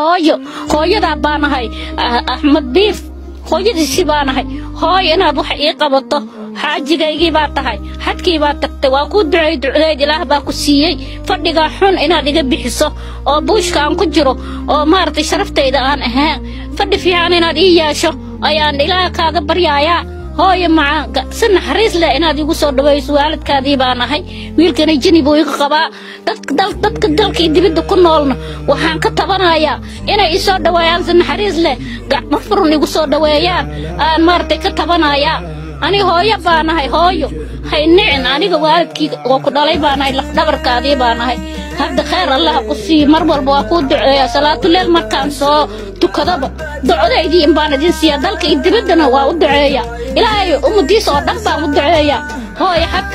hooyo hooyadaa baanahay axmed biif hooyadiisii baanahay hooyo inaad wax ii qabato xaajigaygii baa tahay xadkii baa tagtay waa kuu ducay ducdeed ilaah baa ku siiyey fadhigaa xun inaad iga bixiso oo buushka aan ku jiro oo maaragtay sharaftayda aan ahaan fadhi fiican inaad ii yeesho ayaan ilaah kaaga baryaayaa hooyo macaan si naxariis leh inaad igu soo dhawayso waalidkaadii baan ahay wiilkana jini buu iga qabaa dadka dalkii dibadda ku noolna waxaan ka tabanayaa inay ii soo dhaweeyaan si naxariis leh gacmo furun igu soo dhaweeyaan aan maaragtay ka tabanayaa ani hooyo baa nahay hooyo hay nicin aniga waalidkii oo ku dhalay baa nahay lafdhabarkaadii baa nahay hadda khayr allah ku siiyo mar walba waa kuu duceeya salaatuleel markaan soo tukadaba ducodaydii in baan idin siiya dalka iyo dibaddana waa u duceeya ilaahay ummadiisa oo dhan baan u duceeya hooyo xadka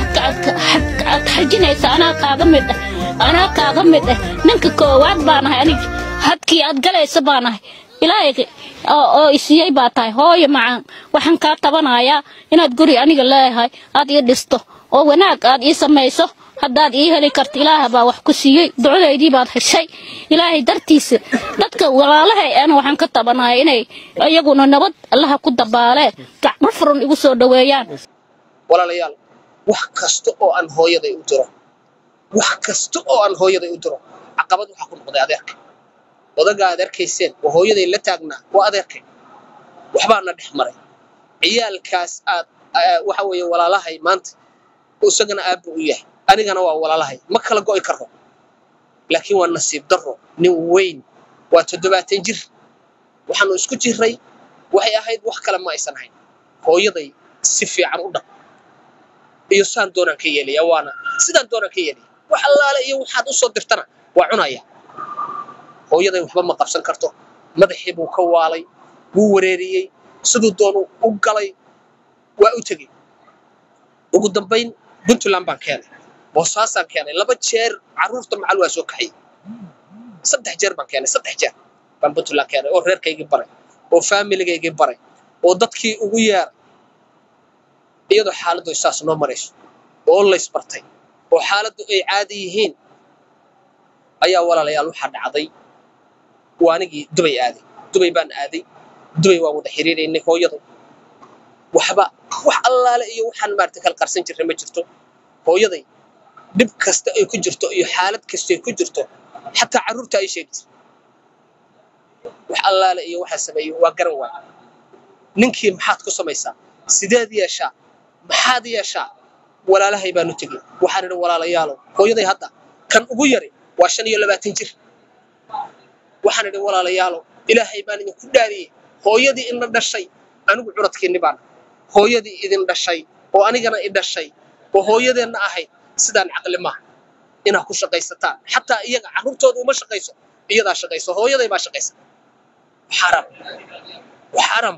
aad xajinaysa anaa kaaga mid ah anaa kaaga mid ah ninka koowaad baa nahay aniga hadkii aad galaysa baa nahay ilaahay oo isiiyey baa tahay hooyo macaan waxaan kaa tabanayaa inaad guri aniga leeyahay aad ii dhisto oo wanaag aad ii samayso haddaad ii heli karto ilaah baa wax ku siiyey ducadaydii baad heshay ilaahay dartiisa dadka walaalahay ana waxaan ka tabanaya inay iyaguna nabad allaha ku dabaalee gacmo furan igu soo dhaweeyaan walaalayaal wax kasta oo aan hooyaday u diro wax kasta oo aan hooyaday u diro caqabad waxaa ku noqday adeerka odaga aad arkayseen oo hooyaday la taagnaa waa adeerkay waxbaana dhex maray ciyaalkaas aad waxa weeye walaalahay maanta isagana aabba u yahay anigana waa walaalahay ma kala go'i karro laakiin waa nasiib darro nin weyn waa toddobaatan jir waxaanu isku jirray waxay ahayd wax kale ma aysan ahayn hooyaday si fiican u dhaq iyo saan doonaan ka yeelaya waana sidaan doonaan ka yeelaya wax allaale iyo waxaad u soo dirtana waa cunaya hooyaday waxba ma qabsan karto madaxii buu ka waalay wuu wareeriyey siduu doonu u galay waa u tegey ugu dambayn puntland baan keenay boosaasaan keenay laba jeer carruurta macal waa soo kaxay saddex jeer baan keenay saddex jeer baan puntland keenay oo reerkaygii baray oo faamiligaygii baray oo dadkii ugu yeeray iyadoo xaaladdu saas noo marayso oo laysbartay oo xaaladdu ay caadi yihiin ayaa walaalayaal waxaa dhacday waa anigii dubay aaday dubay baan aaday dubay waan wada xiriiraynay hooyada waxba wax allaale iyo waxaan maaragtay kala qarsan jirnay ma jirto hooyaday dhib kasta ay ku jirto iyo xaalad kasta ay ku jirto xataa carruurta ay sheegi jirta wax allaale iyo waxaa sameeyey waa garan waay ninkii maxaad ku samaysaa sideed yeeshaa maxaad yeeshaa walaalahay baanu tegey waxaan idhi walaalayaalow hooyaday hadda kan ugu yari waa shan iyo labaatan jir waxaan idhi walaalayaalow ilaahay baan idinku dhaariyey hooyadii ina dhashay anigu curadkiinni baan hooyadii idin dhashay oo anigana i dhashay oo hooyadeenna ahayd sidaan caqli maaha inaad ku shaqaysataan xataa iyaga carruurtooda uma shaqayso iyadaa shaqayso hooyaday baa shaqaysa xaram xaram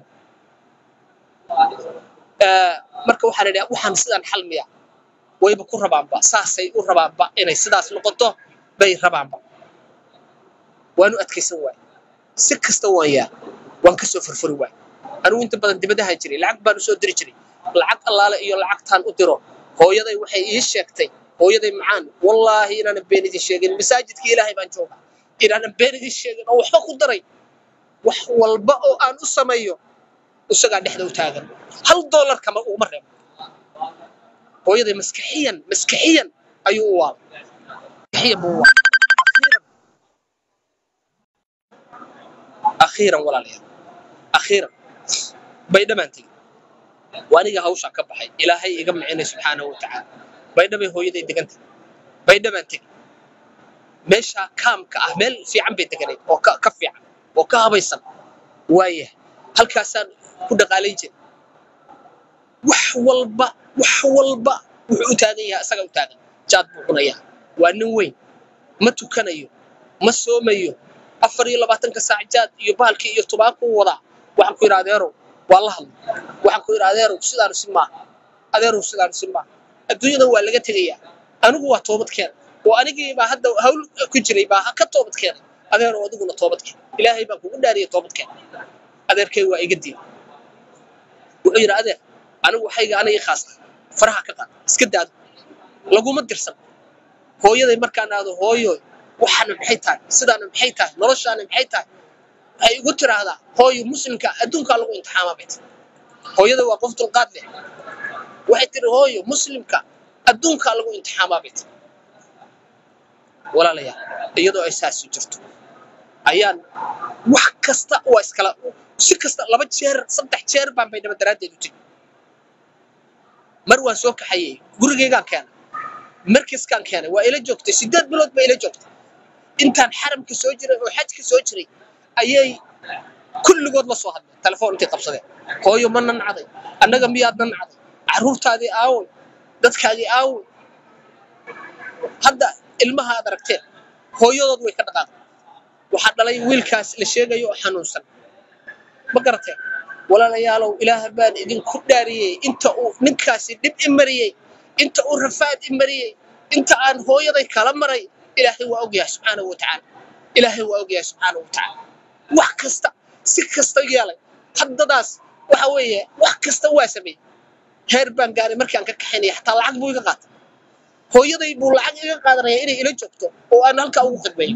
marka waxaan idhi waxaan sidaan xalmiya wayba ku rabaanba saasay u rabaanba inay sidaas noqoto bay rabaanba waanu adkaysan waay si kasta waan yaa waan ka soo furfuri waay anigu inta badan dibadahan jiray lacag baan usoo diri jiray lacag allaale iyo lacagtaan u diro hooyaday waxay ii sheegtay hooyaday macaan wallaahi inaanan been idin sheegin masaajidkii ilaahay baan joogaa inaanan been idin sheegin oo waxba ku daray wax walba oo aan u sameeyo isagaa dhexda u taagan hal doolar kama uguma reebo hooyaday maskaxiyan maskaxiyan ayuu u waalay maskaxiyan buu u waalay akhiiran walaalayaal akhiiran baydhabaan tegey waa aniga hawshaan ka baxay ilaahay iga micinay subxaanahu wa tacaala baydhabay hooyaday degantay baydhabaan tegey meeshaa kaamka ah meel fiican bay deganayd oo ka fiican oo ka habaysan waayah halkaasaan ku dhaqaalayn jiray wax walba wax walba wuxuu u taagan yahay asaga u taagan jaad buu cunayaa waa nin weyn ma tukanayo ma soomayo afar iyo labaatanka saac jaad iyo bahalkii iyo tubaakuu wadaa waxaan ku yidhi adeerow waa la hadlay waxaan ku yidhi adeerow sidaanu si maaha adeerow sidaanu si maaha adduunyadan waa laga tegayaa anigu waa toobadkeen oo anigii baa hadda hawl ku jiray baa ka toobadkeenay adeerow adiguna toobadkeen ilaahay baan kugu dhaariyay toobadkeen adeerkay waa iga diiday wuxuu yidhi adeer anigu waxayga aniga khaasta faraha ka qaad iska daado laguma dirsan hooyaday markaan aado hooyo waxaana maxay tahay sidaana maxay tahay noloshaana maxay tahay waxay igu tiraahdaa hooyo muslimka adduunkaa lagu imtixaamaa bay tiri hooyada waa qof dulqaad leh waxay tiri hooyo muslimka adduunkaa lagu imtixaamaa bay tiri walaalayaal iyadoo ay saasi jirto ayaan wax kasta waa iskala si kasta laba jeer saddex jeer baan baydhabo daraaddeed u tegi mar waan soo kaxayey gurigaygaan keenay markaskaan keenay waa ila joogtay sideed bilood baa ila joogtay intaan xaramka soo jiray oo xajka soo jiray ayay kulligood la soo hadleen telefoon intay qabsadeen hooyo ma nancday annaga miyaad nancday carruurtaadii aaway dadkaagii aaway hadda ilmaha aad aragteen hooyadood way ka dhaqaaqeen waxaa dhalay wiilkaas la sheegayo oo xanuunsan ma garateen walaalayaalow ilaah baan idinku dhaariyey inta uu ninkaasi dhib i mariyey inta uu rafaad i mariyey inta aan hooyaday kala maray ilaahay waa ogyahay subxaanahu wa tacaala ilaahay waa ogyahay subxaanahu wa tacaala wax kasta si kasta yeelay haddadaas waxa weeye wax kasta waa sameeyey heer baan gaaray markaan ka kaxaynaya xataa lacag buu iga qaatay hooyaday buu lacag iga qaadanaya inay ila joogto oo aan halkaa ugu khidmeeyo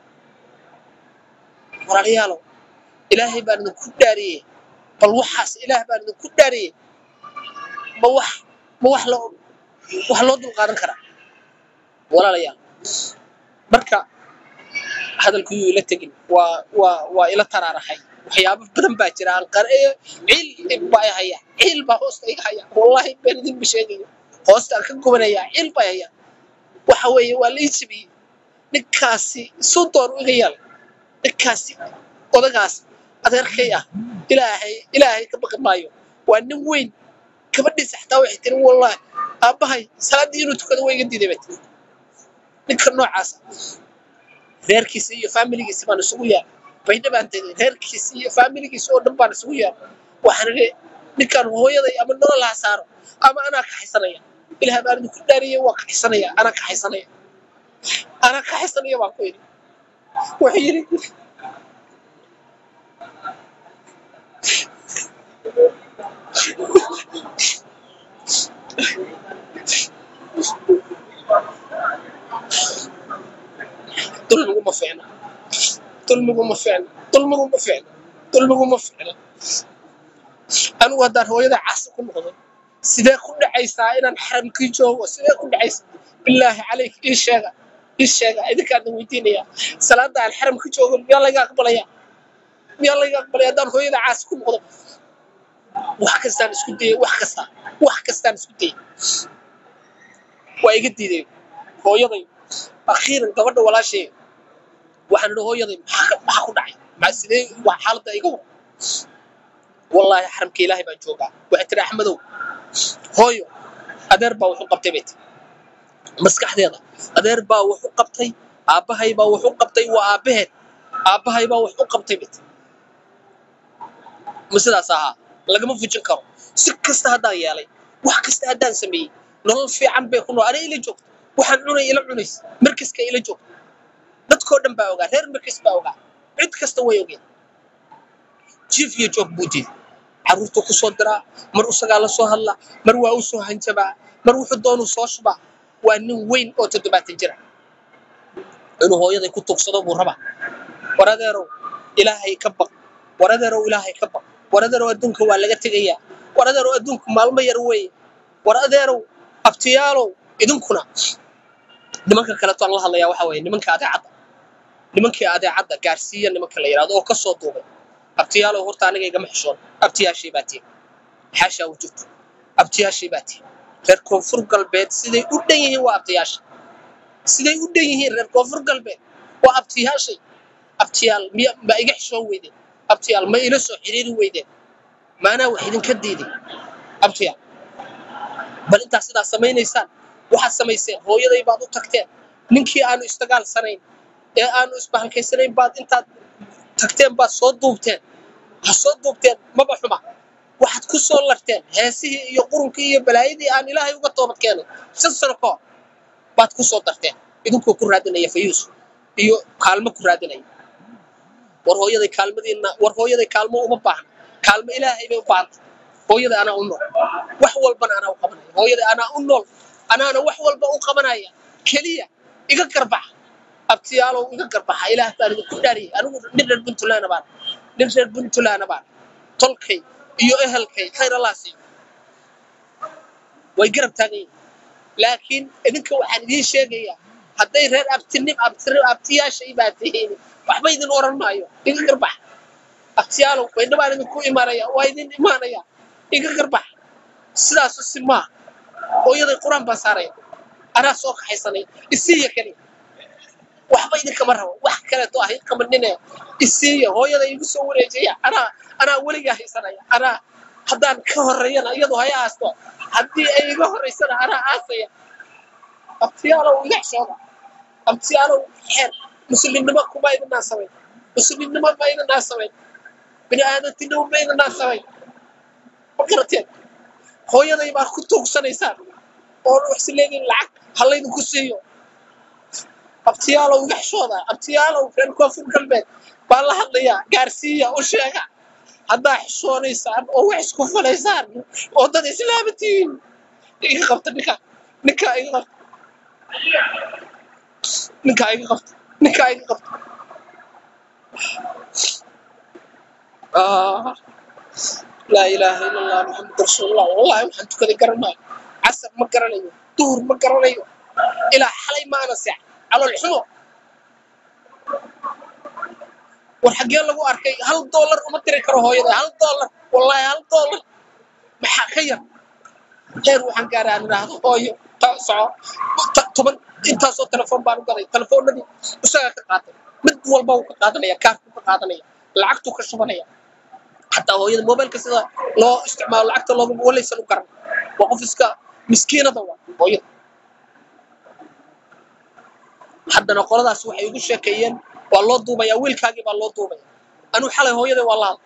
walaalayaalow ilaahay baan idinku dhaariyey bal waxaas ilaah baan idinku dhaariyey ma wax ma wax loo wax loo dulqaadan karaa walaalayaal marka hadalku yuu ila tegin waa waa waa ila taraaraxay waxyaabo badan baa jira aan qara'ayo ciil baa i haya ciil baa hoosta iga haya wallahi been idinba sheegayo hoostaan ka gubanaya ciil baa haya waxa weeye waa la ii jabiyey ninkaasi suu door iga yeelay ninkaasi odagaas adeerkay ah ilaahay ilaahay ka baqi maayo waa nin weyn gabadhiisa xataa waxay tiri wallahi aabbahay salaaddii inuu tukado waa iga diiday bay tiri ninka noocaasa reerkiisa iyo faamiligiisa baan isugu yaal baydha baan tegay reerkiisa iyo faamiligiisa oo dhan baan isugu yaal waxaan idhi ninkaan hooyaday ama nolol ha saaro ama anaa kaxaysanaya ilaah baan idinku dhaariyey waa kaxaysanaya anaa kaxaysanaya anaa kaxaysanaya baan ku yidhi wuxuu yidhi dulmigu ma fiicna dulmigu ma fiicna dulmigu ma fiicna dulmigu ma fiicna anigu haddaan hooyada caasi ku noqdo sidee ku dhacaysaa inaan xaramkii joogo sidee ku dhacaysaa bilaahi calayk ii sheega ii sheega idinkaadna weydiinaya salaada aan xaramka joogo miyaa layga aqbalaya miyaa layga aqbalaya haddaan hooyada caasi ku noqdo wax kastaan isku dayay wax kasta wax kastaan isku dayay waa iga diiday hooyaday akhiiran gabadha walaashay waxaan idhi hooyaday maxaa ku dhacay maa sidee waa xaaladda iga war wallaahi xaramka ilaahay baan joogaa waxay tiri axmedow hooyo adeer baa wuxu qabtay bay tiri maskaxdeeda adeer baa wuxu qabtay aabbahay baa wuxu qabtay waa aabbaheed aabbahay baa wuxu qabtay bay tiri ma sidaas ahaa lagama fujin karo si kasta haddaan yeelay wax kasta haddaan sameeyey nolol fiican bay ku nool aniga ila joogto waxaan cunay ila cunays markaska ila joogto dadkoo dhan baa ogaa reer markas baa ogaa cid kasta way ogeen jiif iyo joog buu diiday carruurtuu ku soo diraa mar isagaa la soo hadlaa mar waa u soo hanjabaa mar wuxuu doonuu soo shubaa waa nin weyn oo toddobaatan jira inuu hooyaday ku tuugsado buu rabaa war adeerow ilaahay ka baq war adeerow ilaahay ka baq war adeerow adduunka waa laga tegayaa war adeerow adduunku maalmo yar weeye war adeerow abtiyaalow idinkuna nimanka kaleeto aan la hadlayaa waxa weeye nimanka adeecadda nimankii adeecadda gaarsiiya nimanka la yidhahdo oo ka soo duubay abtiyaalow horta aniga igama xishoon abtiyaashay baa tihi xaashaa wujubta abtiyaashay baa tihi reer koonfur galbeed siday u dhan yihiin waa abtiyaasha siday u dhan yihiin reer koonfur galbeed waa abtiyaashay abtiyaal miya ma iga xishoon weydeen abtiyaal ma ila soo xiriiri weydeen maanaa wax idinka diiday abtiyaal bal intaad sidaa samaynaysaan waxaad samayseen hooyaday baad u tagteen ninkii aanu isdagaalsanayn ee aanu isbahalkaysanayn baad intaad tagteen baad soo duubteen ha soo duubteen maba xuma waxaad ku soo larteen heesihii iyo qurunkii iyo balaayadii aan ilaahay uga toobad keenay shan sano ka hor baad ku soo darteen idinkoo ku raadinaya fayuus iyo kaalmo ku raadinaya war hooyaday kaalmadiina war hooyaday kaalmo uma baahna kaalmo ilaahay bay u baahanta hooyada anaa u nool wax walbana anaa u qabanaya hooyada anaa u nool anaana wax walba u qabanaya keliya iga garbaxa abtiyaalow iga garbaxa ilaah baan idinku dhaariyay anigu nin reer puntland baan nin reer puntland baan tolkay iyo ehelkay khayr allah siiyo way garab taagan yihiin laakiin idinka waxaan idiin sheegayaa hadday reer abtinim abti- abtiyaasha ibaa tihiin waxba idin oran maayo iga garbax abtiyaalow baydha baan idinku imaanaya waa idin imaanaya iga garbax sidaasu si maa hooyaday qur-aan baan saaraya anaa soo kaxaysanay isiiya keliya waxba idinkama rabo wax kaleeto ah idinkama nine isiiya hooyada igu soo wareejaya anaa anaa weligaa haysanaya anaa haddaan ka horeeyana iyadu haya aasto haddii ay iga horeysana anaa aasaya abtiyaalow iga xishooda abtiyaalow xeer muslimnimo kuma idinaa samayn muslimnimo ma idinaa samayn bini aadantinimo ma idinaa samayn ma garateen hooyaday baa ku tuugsanaysaan oo waxsi leediin lacag ha laydinku siiyo abtiyaalow iga xishooda abtiyaalow reer koonfur galbeed baa la hadlayaa gaarsiiya u sheega haddaa xishoonaysaan oo wax isku falaysaan oo dad islaama tihiin iga qabta ninka ninkaa iga qabta ninkaa iga qabta ninkaa iga qabta Ah, laa ilaaha ila allah maxamad rasuulullah wallahi waxaan tukaday garan maayo casar ma garanayo duhur ma garanayo ilaa xalay ma ana seex calool xumo war xaggee lagu arkay hal doolar uma diri karo hooyada hal doolar wallahi hal doolar maxaa ka yar heer waxaan gaaray aan idhaahdo hooyo ta soco ta- toban intaasoo telefoon baan u gaday telefoonadii isagaa ka qaatay mid walba wuu ka qaadanaya kaarkuu ka qaadanaya lacagtuu ka shubanaya xataa hooyada mobilka sida loo isticmaalo lacagta looma walaysan u garan waa qof iska miskiinada waa hooyada haddana qoladaas waxay igu sheekeeyeen waa loo duubaya wiilkaagii baa loo duubaya anuu xalay hooyaday waa laada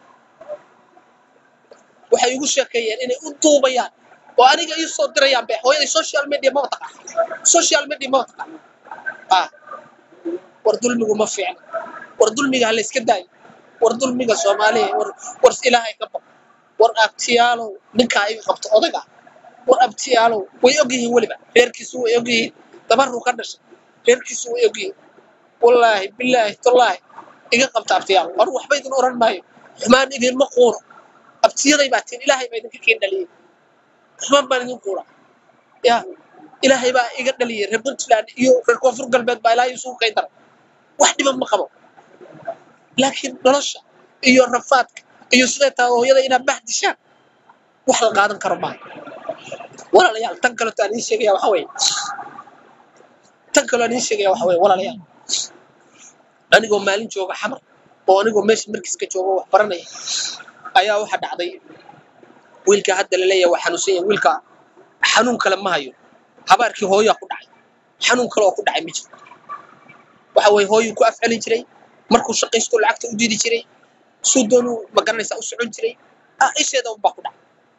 waxay igu sheekeeyeen inay u duubayaan oo aniga ii soo dirayaan be hooyaday social media maba taqaan social media maba taqaan ah war dulmigu ma fiicna war dulmiga ha la iska daayo war dulmiga soomaaliya war war ilaahay ka baq war abtiyaalow ninkaa iga qabto odaga war abtiyaalow way ogyihiin weliba reerkiisu way ogyihiin dabaruu ka dhashay reerkiisu way ogyihiin wallaahi bilaahi tallaahi iga qabta abtiyaal war waxba idin oran maayo xumaan idinma quuro abtiyaday baa tiin ilaahay baa idinka keen dhaliyey xumaan baan idin quura ya ilaahay baa iga dhaliyey reer puntland iyo reer koonfur galbeed baa ilaahay isugu kay daray wax dhiban ma qabo laakiin nolosha iyo rafaadka iyo siday tahay hooyada inaad bahdishaan wax la qaadan karo maaha walaalayaal tan kaleto aan iin sheegaya waxa weeye tan kaloo aan iin sheegaya waxa weeye walaalayaal anigoo maalin jooga xamar oo anigoo meesha markiiska jooga wax baranaya ayaa waxa dhacday wiilka hadda la leeyahay waa xanuunsan yahay wiilka xanuun kale ma hayo habaarkii hooyaa ku dhacay xanuun kale oo ku dhacay ma jiro waxa weeye hooyuu ku afcelin jiray markuu shaqaysto lacagta u diidi jiray suu doonuu magaranaysaa u socon jiray ah isheeda unbaa ku dhacay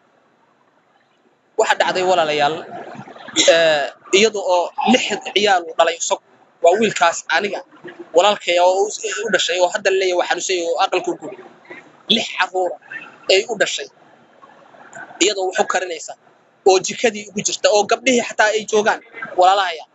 waxa dhacday walaalayaal eh, iyada oo lix ciyaal uu dhalay isagu waa wiilkaas aniga walaalkay oo u u dhashay oo hadda laleeyahay waa xanuunsan yahay oo aqalku guri lix caruura ay u dhashay iyadoo wax u karinaysa oo jikadii ugu jirta oo gabdhihii xataa ay joogaan walaalahaya